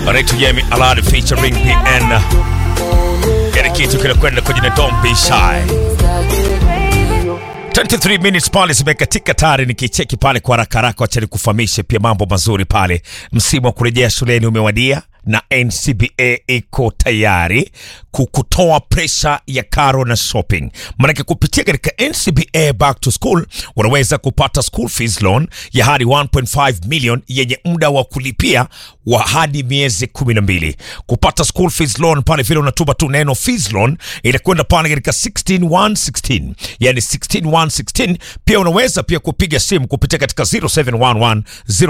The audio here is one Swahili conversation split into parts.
Anaitwa Yemi Alade featuring PN. Kile kitu kinakwenda kwenye na Don't Be Shy. 23 minutes pale zimekatika tayari, nikicheki pale kwa haraka haraka, wacha nikufahamishe pia mambo mazuri pale. Msimu wa kurejea shuleni umewadia na NCBA iko tayari kukutoa presha ya karo na shopping. Maanake kupitia katika NCBA back to school unaweza kupata school fees loan ya hadi 1.5 million yenye muda wa kulipia wa hadi miezi 12. Kupata school fees loan pale vile unatuma tu neno fees loan inakwenda pale katika 16116 yani 16116. Pia unaweza pia kupiga simu kupitia katika 0711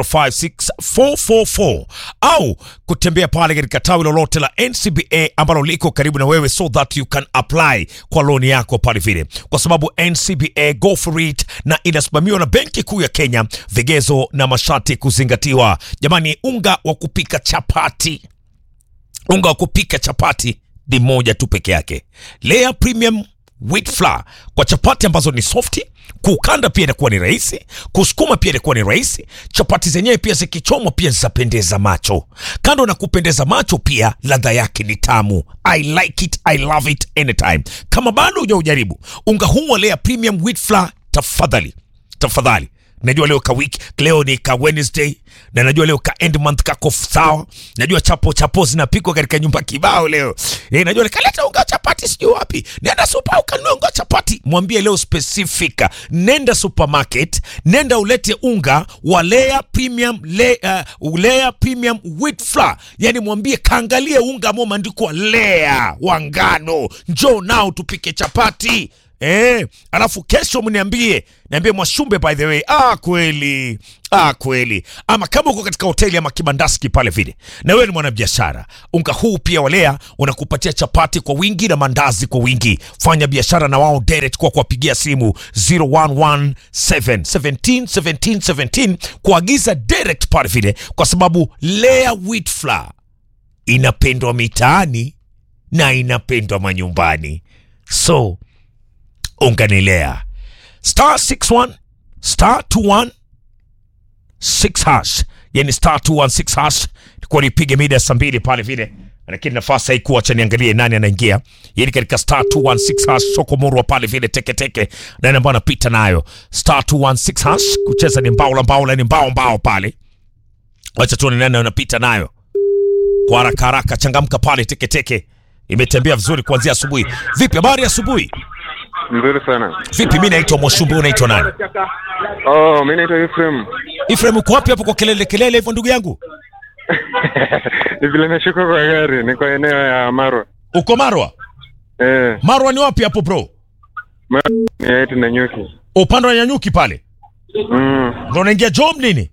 056444 au kutembea pale katika tawi lolote la NCBA ambalo liko karibu na wewe so that you can apply kwa loan yako pale vile, kwa sababu NCBA go for it na inasimamiwa na Benki Kuu ya Kenya, vigezo na masharti kuzingatiwa. Jamani, unga wa kupika chapati, unga wa kupika chapati ni moja tu peke yake, Lea Premium wheat flour kwa chapati ambazo ni softi. Kukanda pia inakuwa ni rahisi, kusukuma pia inakuwa ni rahisi. Chapati zenyewe pia zikichomwa pia zitapendeza macho. Kando na kupendeza macho, pia ladha yake ni tamu. I like it, I love it anytime. Kama bado hujaujaribu unga huu wa Lea Premium wheat flour, tafadhali tafadhali najua leo ka week leo ni ka Wednesday na najua leo ka end month kako sawa. Najua chapo chapo zinapikwa katika nyumba kibao leo eh, najua nikaleta unga wa chapati sijui wapi, nenda super ukanunua unga wa chapati. Mwambie leo specifica, nenda supermarket, nenda ulete unga wa Lea Premium le, uh, Lea Premium wheat flour, yani mwambie kaangalie unga ambao umeandikwa Lea wa ngano, njoo nao tupike chapati. Eh, alafu kesho mniambie, niambie Mwashumbe, by the way. Ah, kweli ah, kweli. Ama kama uko katika hoteli ama kibandaski pale vile, na wewe ni mwanabiashara, unga huu pia walea unakupatia chapati kwa wingi na mandazi kwa wingi. Fanya biashara na wao direct kwa kuwapigia simu 0117 17 17 17 kuagiza direct pale vile, kwa sababu Lea wheat flour inapendwa mitaani na inapendwa manyumbani, so unganilea star 61 star 21 6 hash, yani star 216 hash. Nikuwa nipige mida ya saa mbili pale vile, lakini nafasi haikuwa, acha niangalie nani anaingia, yani katika star 216 hash. Soko murwa pale vile teketeke, nani ambao anapita nayo star 216 hash. Kucheza ni mbao la mbao la ni mbao mbao pale, wacha tuone nani anapita nayo kwa haraka haraka. Changamka pale teketeke, imetembea vizuri kuanzia asubuhi. Vipi habari ya asubuhi? Nzuri sana. Vipi, mi naitwa Mwashumbe, unaitwa nani? Oh, mi naitwa Ephraim. Ifrem, uko wapi hapo kwa kelele kelele hivyo ndugu yangu? Ni vile nashuka kwa gari, niko eneo ya Marwa. Uko Marwa? Eh, Marwa ni wapi hapo bro? Marwa ni yetu na nyuki. Upande wa Nyanyuki pale Mm. ndo unaingia job nini?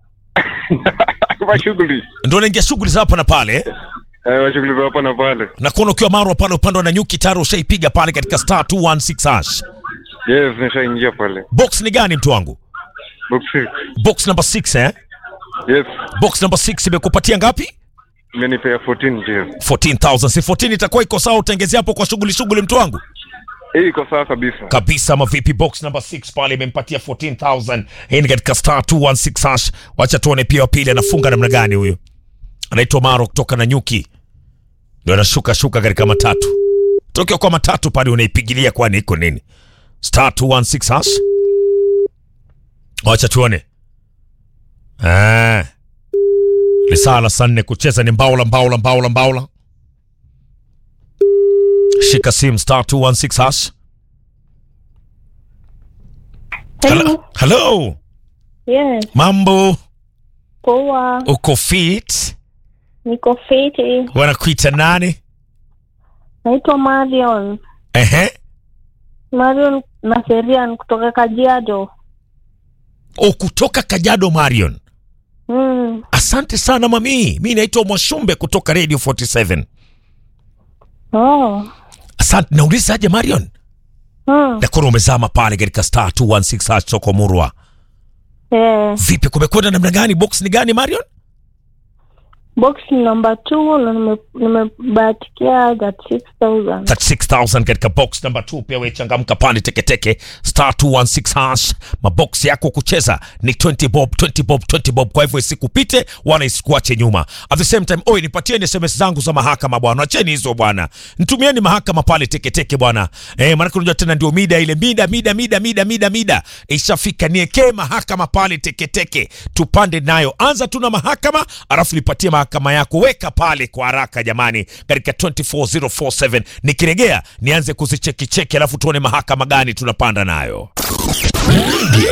Kwa shughuli. Ndo unaingia shughuli za hapa na pale eh? Eh, wa shughuli za hapa na pale. na kuona ukiwa Marwa pale upande wa Nyanyuki tayari ushaipiga pale katika star 216 hash. Yes, nishaingia pale. Box ni gani mtu wangu? Box 6. Box number 6 eh? Yes. Box number 6 imekupatia ngapi? Imenipea 14 ndio. 14000. Si 14 itakuwa iko sawa utengezea hapo kwa shughuli shughuli mtu wangu? Hii iko sawa kabisa. kabisa mavipi box number 6 pale imempatia 14000 hii ni katika star 216 hash wacha tuone pia wa pili anafunga namna gani huyo anaitwa maro kutoka na nyuki ndio anashuka shuka katika matatu tokea kwa matatu pale unaipigilia kwani iko nini star 216 hash wacha tuone ah lisaa la saa nne kucheza ni mbaula mbaula mbaula mbaula shika simu star 216 hash Hello. Hello. Yes, Mambo, poa. uko fit? Niko fiti. Wanakuita nani? Naitwa Marion. Ehe. Marion Naserian kutoka Kajiado. O kutoka Kajado Marion. Mm. Asante sana mami. Mi naitwa Mwashumbe kutoka Radio 47. Oh. Asante. Nauliza aje Marion? Mm. Nakuna umezama pale katika star 216 hash soko Murwa. Eh, Vipi kumekwenda namna gani? Box ni gani Marion? box number two na nime- nimebahatikia that 6000 36000 katika box number 2 pia we changamka pale teketeke star 216 hash mabox yako kucheza ni 20 bob 20 bob 20 bob kwa hivyo isikupite wala isikuache nyuma at the same time oi nipatieni sms zangu za mahakama bwana acheni hizo bwana nitumieni mahakama pale teketeke bwana eh maana unajua tena ndio mida ile mida mida mida mida mida mida ishafika niekee mahakama pale teketeke tupande nayo anza tu na mahakama alafu nipatie mahakama yako weka pale kwa haraka jamani katika 24047 nikiregea nianze kuzichekicheki alafu tuone mahakama gani tunapanda nayo Radio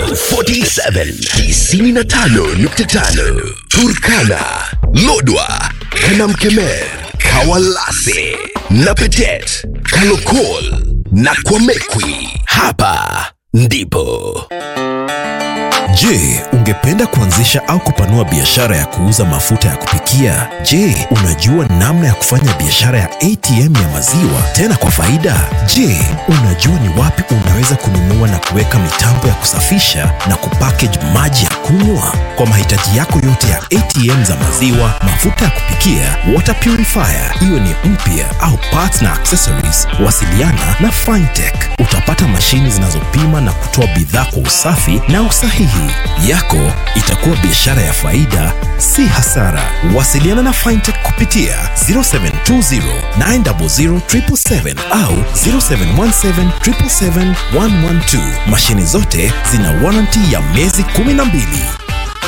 47 95.5 Turkana, Lodwa, Kanamkemer, Kawalase, Napetet, Kalokol na Kwamekwi. Hapa ndipo Je, ungependa kuanzisha au kupanua biashara ya kuuza mafuta ya kupikia? Je, unajua namna ya kufanya biashara ya ATM ya maziwa tena kwa faida? Je, unajua ni wapi unaweza kununua na kuweka mitambo ya kusafisha na kupackage maji ya kunywa? Kwa mahitaji yako yote ya ATM za maziwa, mafuta ya kupikia, water purifier, iwe ni mpya au parts na accessories, wasiliana na Fintech. Utapata mashini zinazopima na kutoa bidhaa kwa usafi na usahihi. Yako itakuwa biashara ya faida, si hasara. Wasiliana na Fintech kupitia 0720 900 777 au 0717 777 112. Mashini zote zina warranty ya miezi 12.